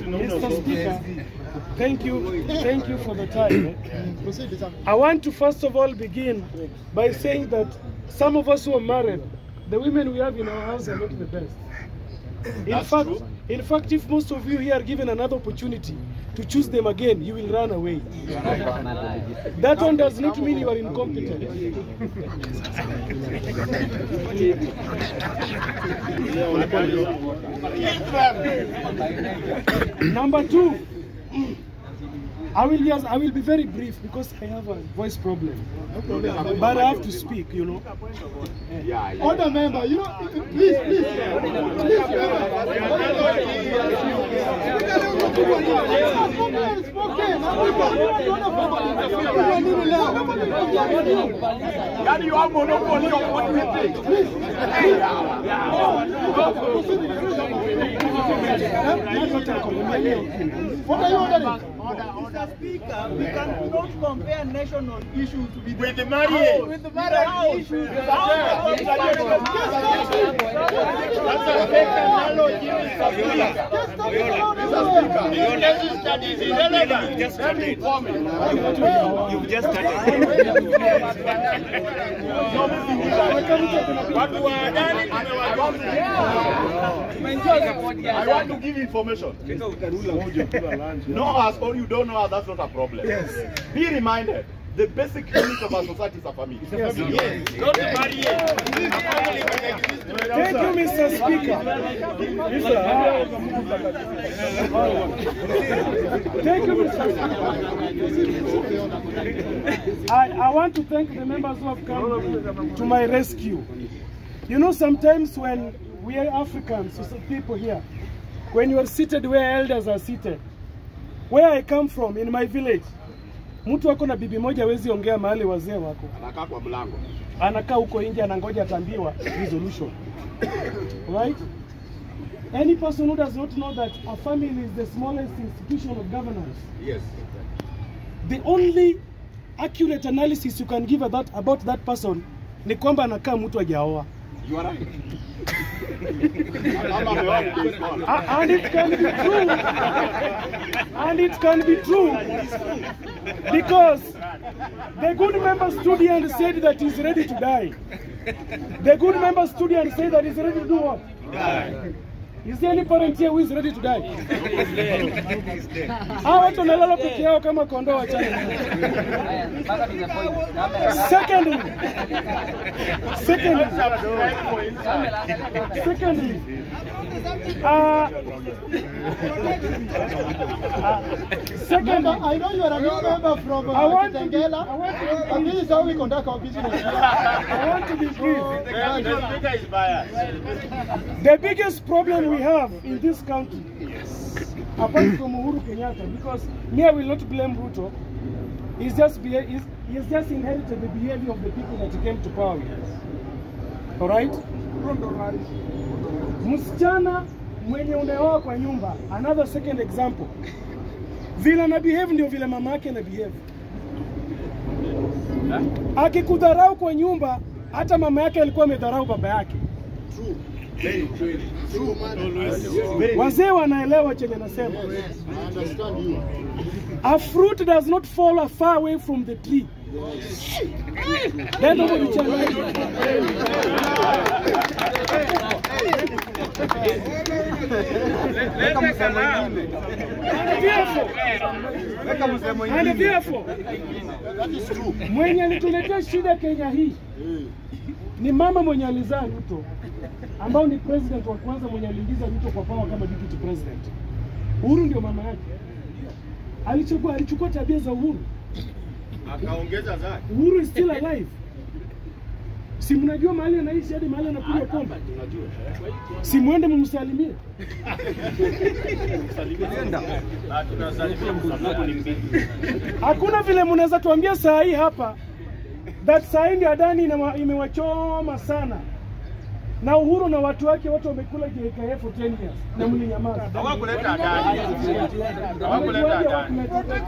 Mr. Speaker, thank you, thank you for the time. eh. Proceed, sir. I want to first of all begin by saying that some of us who are married, the women we have in our house are not the best. In fact, in fact, if most of you here are given another opportunity to choose them again, you will run away. That one does not mean you are incompetent. Number two, I will just, I will be very brief because I have a voice problem. But I have to speak, you know. Order member, you know, please, please. Please, Yaani you have monopoly of what we think. What are you ordering? Mr. Speaker, we cannot compare national issues with With the marriage. with the marriage issues. That's a fake analogy, Mr. Speaker. Just stop it now, now. This case study is irrelevant. Let me comment. You've just Watu wa Adani tumewagomea. I want to give information. Know us or you don't know us, that's not a problem. Yes. Be reminded, the basic unit of our society is a family. Yes. Not the marriage. Thank you, Mr. Speaker. Thank you, Mr. Speaker. I, I want to thank the members who have come to my rescue. You know, sometimes when we are Africans, so some people here, when you are seated where elders are seated, where I come from, in my village, mtu ako na bibi moja hawezi ongea mahali wazee wako Anakaa kwa mlango. anakaa huko nje anangoja atambiwa resolution right any person who does not know that a family is the smallest institution of governance Yes. the only accurate analysis you can give about, about that person ni kwamba anakaa mtu hajaoa You are right. Ama ameoa mtu A- and it can be true and it can be true because the good member stood here and said that he's ready to die the good member stood here and said that he's ready to do what Is there any parent here who is ready to die? Hawa watu wanalala peke yao kama kondoo wachana. Secondly, secondly, secondly, uh, secondly, Member, I know you are a new member from I uh, want to be- Kitengela, I want to be- and this is how we conduct our business. I want to be brief. The speaker is biased. The biggest problem we have in this country, apart from Uhuru Kenyatta, because me I will not blame Ruto, is just beha- is he's just inherited the behavior of the people that he came to power with. All right? Msichana mwenye unaoa kwa nyumba, another second example, vile ana behave ndio vile mama yake ana behave. Akikudharau kwa nyumba, hata mama yake alikuwa amedharau baba yake. Wazee wanaelewa chenye nasema. I understand you. A fruit does not fall far away from the tree. Nenda kujichanganya. And therefore, and therefore, That is true. mwenye alituletea shida Kenya hii ni mama mwenye alizaa Ruto, ambao ni president wa kwanza mwenye aliingiza Ruto kwa power kama deputy president. Uhuru ndio mama yake. Alichukua alichukua tabia za Uhuru. Akaongeza zake. Uhuru is still alive. Si mnajua mahali anaishi hadi mahali anakunywa pombe? Si mwende mumsalimie. Ah, tunasalimia msababu ni mbili. Hakuna vile mnaweza tuambia saa hii hapa that saa hii ndio Adani inama- imewachoma sana na Uhuru na watu wake wote wamekula JKF for 10 years na mlinyamaza. Hawakuleta adani. Hawakuleta Wamejuaje adani.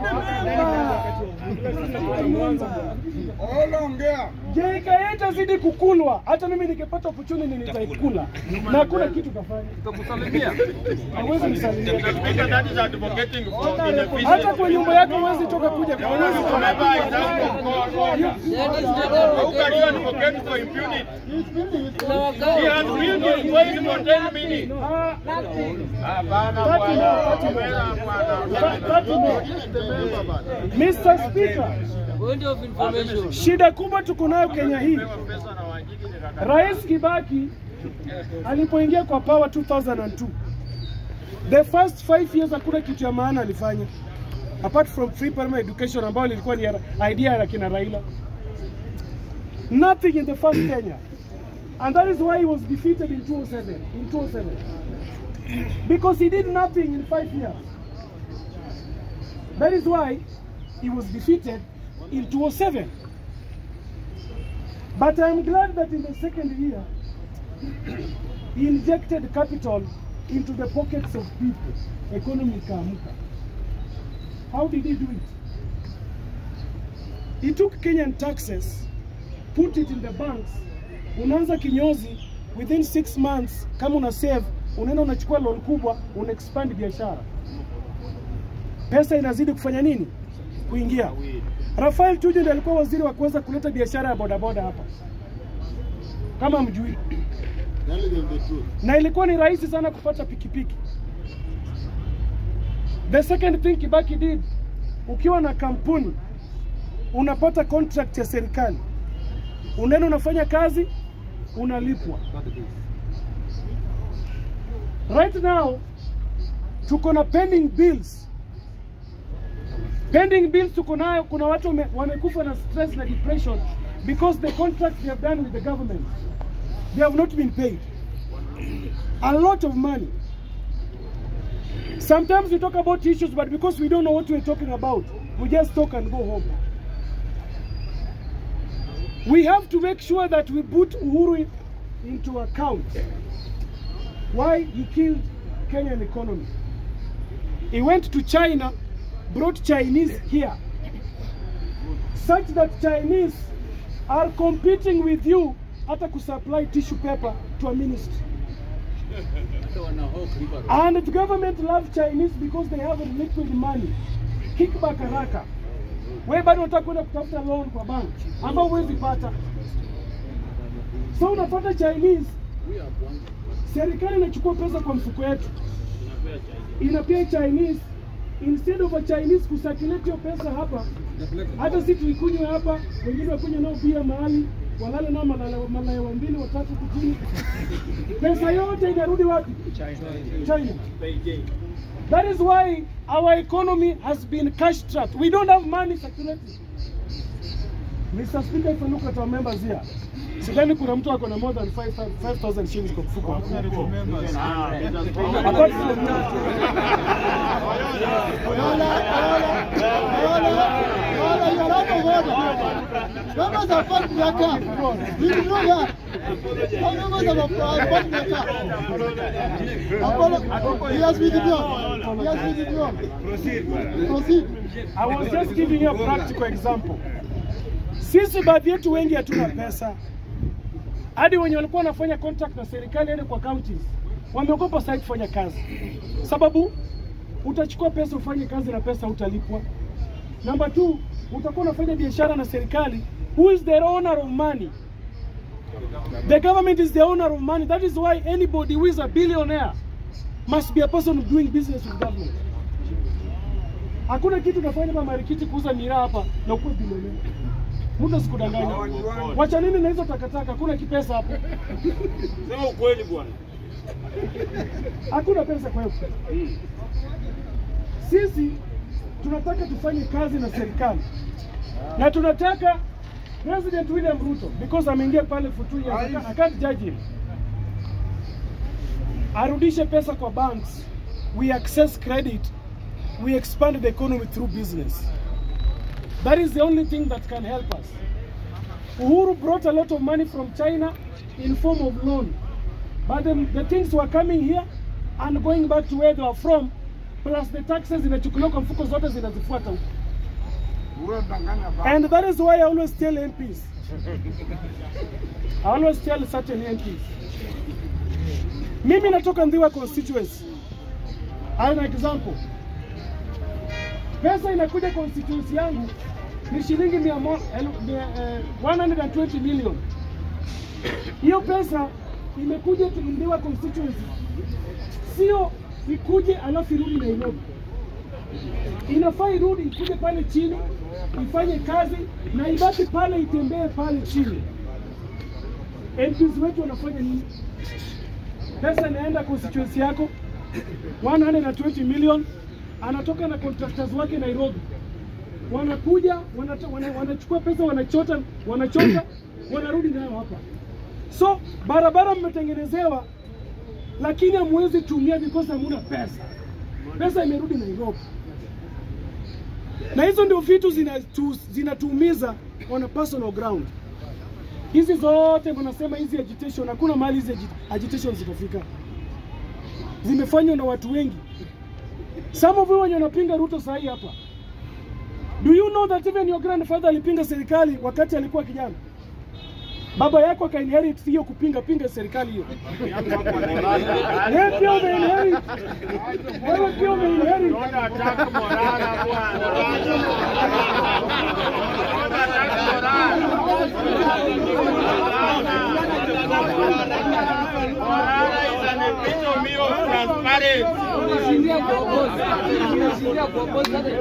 hawakuleta? JKF itazidi kukulwa. Hata mimi nikipata opportunity nitaikula. Na hakuna kitu kafanya. Hawezi nisalimia. Speaker, that is advocating for Hata inefficient. kwa nyumba yako huwezi toka kuja kwa huwezi toka Remember, it's just How can you advocate for impunity? He has been on wait for 10 minutes. Ah, Hapana Thirty bwana. more, thirty more. Hapana bwana. that- that more. Remember, bana. Mr. Speaker, Point of information. shida kubwa tuko nayo Kenya hii. Rais Kibaki alipoingia kwa power 2002, the first five years hakuna kitu ya maana alifanya apart from free primary education ambayo ilikuwa ni ya- idea ya kina Raila. Nothing in the first Kenya. And that is why he was defeated in 2007. In 2007. Because he did nothing in five years. That is why he was defeated in 2007. But I'm glad that in the second year, he injected capital into the pockets of people. Economy ikaamka. How did he do it? He took Kenyan taxes, put it in the banks. Unaanza kinyozi within six months, kama una save, unaenda unachukua loan kubwa, una expand biashara. Pesa inazidi kufanya nini? Kuingia. Rafael Tuju ndiye alikuwa waziri wa kuweza kuleta biashara ya bodaboda hapa, kama mjui, Tell them the truth. na ilikuwa ni rahisi sana kupata pikipiki. The second thing Kibaki did, ukiwa na kampuni unapata contract ya serikali, unaenda unafanya kazi, unalipwa. Right now tuko na pending bills pending bills tuko nayo. Kuna watu wame- wamekufa na stress na depression because the contract they have done with the government they have not been paid a lot of money. Sometimes we talk about issues, but because we don't know what we're talking about, we just talk and go home. We have to make sure that we put Uhuru into account why he killed Kenyan economy. He went to China, brought Chinese here, such that Chinese are competing with you hata kusupply tissue paper to a ministry. And the government love Chinese because they have liquid money. Kickback haraka. Wewe bado unataka kwenda kutafuta loan kwa bank ambao huwezi pata. So unapata Chinese, serikali inachukua pesa kwa mfuko yetu, inapea Chinese instead of a Chinese kusakilete hiyo pesa hapa, hata si tuikunywe hapa, wengine wakunywe nao bia mahali walale nao malaya malaya wa mbili watatu huku chini, pesa yote inarudi wapi? China. That is why our economy has been cash trapped. We don't have money circulating. Mr. Speaker, if you look at our members here, sidhani kuna mtu ako na more than 5,000 shillings kwa mfuko. Apart from Members are part of their camp. Did you know that? All members of our are part of their camp. Apollo, he has withdrawn. He has withdrawn. Proceed. Proceed. I was just giving you a practical example. Sisi baadhi yetu wengi hatuna pesa, hadi wenye walikuwa wanafanya contract na serikali hadi kwa counties wameogopa sasa kufanya kazi, sababu utachukua pesa ufanye kazi na pesa utalipwa. Number two, utakuwa unafanya biashara na serikali. Who is the owner of money? The government is the owner of money. That is why anybody who is a billionaire must be a person doing business with government. Hakuna kitu unafanya hapa marikiti kuuza miraa hapa na ukuwe bilionea. Mtu asikudanganya. Wacha nini na hizo takataka? Hakuna kipesa hapo. Sema ukweli bwana. Hakuna pesa kwa hiyo. Sisi tunataka tufanye kazi na serikali na tunataka President William Ruto because ameingia pale for two years, I can't- I can't judge him, arudishe pesa kwa banks, we access credit, we expand the economy through business. That is the only thing that can help us. Uhuru brought a lot of money from China in form of loan. but the, the things were coming here and going back to where they were from plus the taxes zinachukuliwa kwa mfuko zote zinazifuata huko and that is why I always tell MPs I always tell certain MPs mimi natoka Ndhiwa constituency as an example pesa inakuja constituency yangu ni shilingi mia mo- elu- mia, eh, 120 million. Hiyo pesa imekuja tu Ndhiwa constituency, sio ikuje alafu irudi Nairobi. Inafaa irudi ikuje pale chini ifanye kazi na ibaki pale itembee pale chini. MPs wetu wanafanya nini? Pesa inaenda constituency yako 120 million, anatoka na contractors wake Nairobi wanakuja wanata, wana, wanachukua pesa wanachota wanachota wanarudi nayo hapa. So barabara mmetengenezewa, lakini hamwezi tumia because hamuna pesa. Pesa imerudi Nairobi, na hizo ndio vitu zinatu- zinatuumiza on a personal ground. Hizi zote mnasema hizi agitation, hakuna mahali hizi agi- agitation zitafika, zimefanywa na watu wengi. Some of you wenye wanapinga Ruto sahi hapa Do you know that even your grandfather alipinga serikali wakati alikuwa kijana? Baba yako akainherit hiyo kupinga pinga serikali hiyo. Wewe pia umeinherit. Wewe pia umeinherit. Unashindia kuongoza. Unashindia kuongoza hata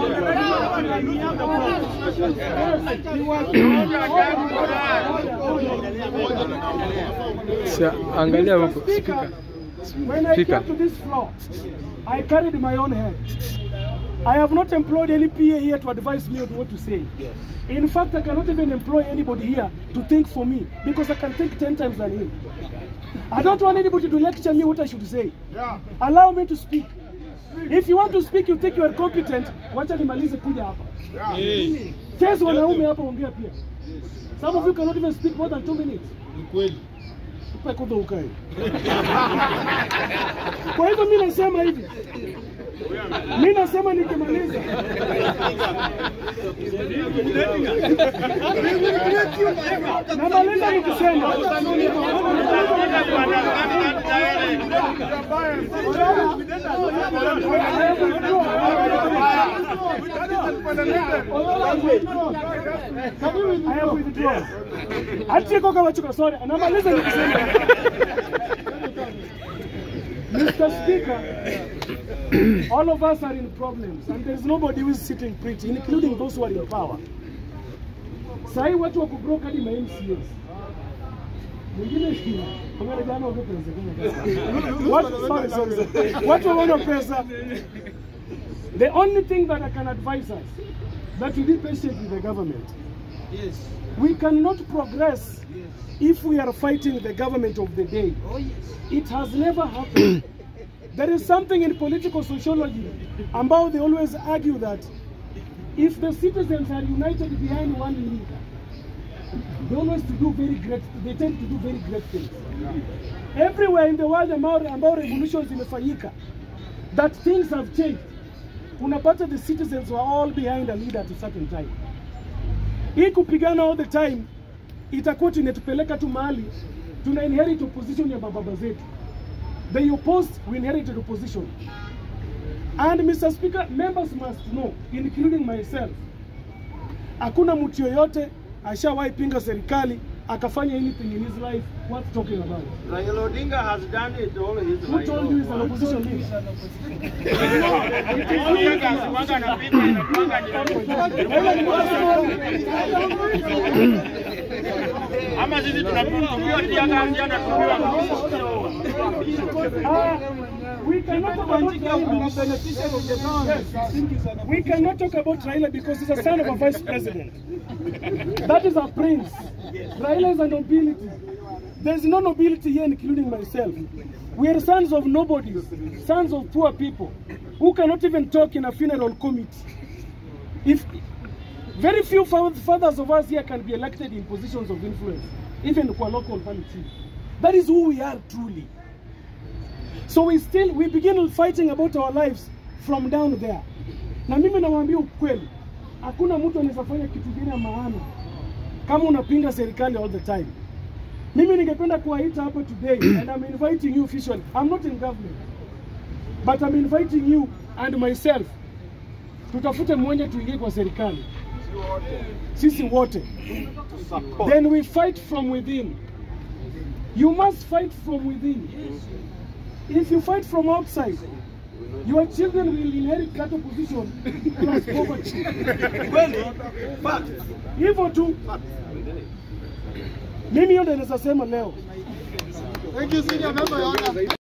Angalia huko speaker. When I Speaker. came to this floor, I carried my own head. I have not employed any PA here to advise me on what to say. In fact, I cannot even employ anybody here to think for me because I can think 10 times than him. I don't want anybody to lecture me what I should say. Allow me to speak. If you want to speak, you think you are competent, wacha nimalize kuja hapa. Chase wanaume hapa ongea pia. Some of you cannot even speak more than two minutes. Upe kwanza ukae. Kwa hivyo mi nasema hivi, mi nasema nikimaliza, namaliza nikisema I have withdrawn. Ati koka wachuka, sorry, namaliza nikisema Mr. Speaker, all of us are in problems and there's nobody who is sitting pretty, including those who are in power. Sahi watu wa kubroke hadi ma MCAs. Mwingine kama jana wako pesa. Watu sorry sorry. sorry. Watu wana pesa. The only thing that I can advise us that we be patient with the government. Yes. We cannot progress if we are fighting the government of the day. Oh yes. It has never happened. there is something in political sociology about they always argue that if the citizens are united behind one leader, they always to do very great, they tend to do very great things. Everywhere in the world ambao ambao revolutions imefanyika, that things have changed. Unapata the citizens were all behind a leader at a certain time. Hii kupigana all the time itakuwa tunatupeleka tu mahali tuna inherit opposition ya mababa zetu. They opposed, we inherited opposition. And Mr. Speaker, members must know, including myself, hakuna mtu yoyote ashawahi pinga serikali akafanya anything in his life worth talking about. Raila Odinga has done it all his Who life. told you he's an opposition leader? Ama sisi tunapiwa tia kazi anatupiwa Uh, we cannot talk about Raila. Yes. We cannot talk about Raila because he's a son of a vice president. That is a prince. Raila is a nobility. There's no nobility here, including myself. We are sons of nobodies, sons of poor people, who cannot even talk in a funeral committee. If very few fa- fathers of us here can be elected in positions of influence, even kwa local politics. That is who we are truly. So we still we begin fighting about our lives from down there. Na mimi namwambia ukweli, hakuna mtu anaweza fanya kitu kingine ya maana kama unapinga serikali all the time. Mimi ningependa kuwaita hapa today and I'm inviting you officially. I'm not in government. But I'm inviting you and myself. Tutafute mmoja tuingie kwa serikali. Sisi wote. Then we fight from within. You must fight from within. If you fight from outside, your children will inherit that position plus poverty. Hivyo tu. Mimi hiyo ndio naweza sema leo. Thank you, senior member, Your Honor.